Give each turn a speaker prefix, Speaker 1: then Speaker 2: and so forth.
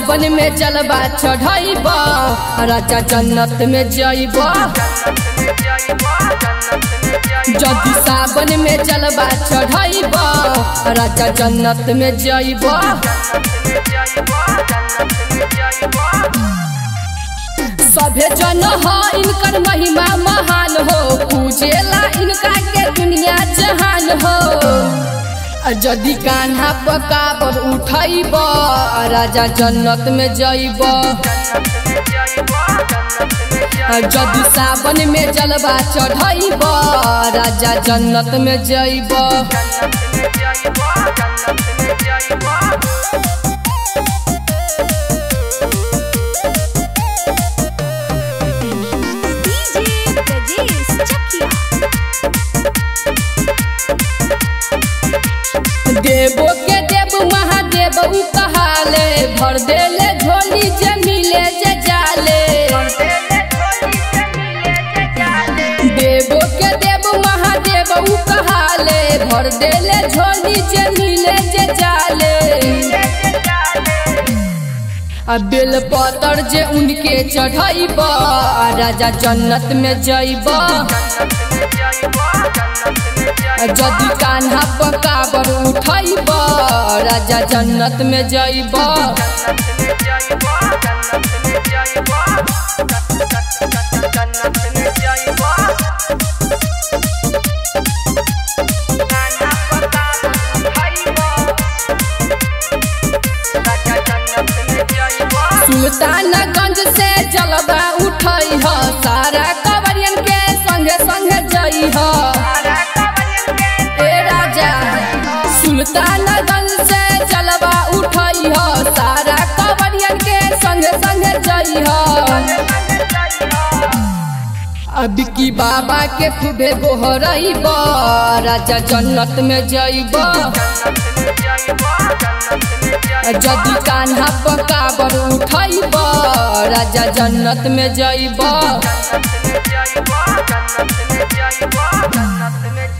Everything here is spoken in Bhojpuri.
Speaker 1: सावन में जलवा चढ़ाइब राजा जन्नत में जइब जदि सावन में जलवा चढ़ाइब राजा जन्नत में जइब सभे जन हो इनकर महिमा महान हो पूजेला इनका के दुनिया जहान हो जदि कान्हा पकाबर उठैब राजा जन्नत में जइब जदि सावन में जलवा चढ़ैब राजा जन्नत में जइब
Speaker 2: DJ Brajesh Chakia.
Speaker 1: देवो के देव महादेव उ कहाले भर देले झोली जे मिले जे जाले देवो के देव महादेव उ कहाले भर देले झोली जे मिले जे जाले आ बेल पतर जे उनके चढ़ैब राजा जन्नत में जइब जदि कान्हा पकाबर उठैब राजा जन्नत में जइब सुल्तानगंज से जलवा उठै ह सारा कवरियन के संगे संगे जई ह ए राजा सुल्तानगंज से जलवा उठै ह सारा कवरियन के संगे संगे जई ह अब की बाबा के खूबे गोहरैब राजा जन्नत में जइब जदि कान्हा पकाबर उठैब राजा जन्नत में जइब
Speaker 3: जन्नत में जाइबा जन्नत में जाइबा जन्नत में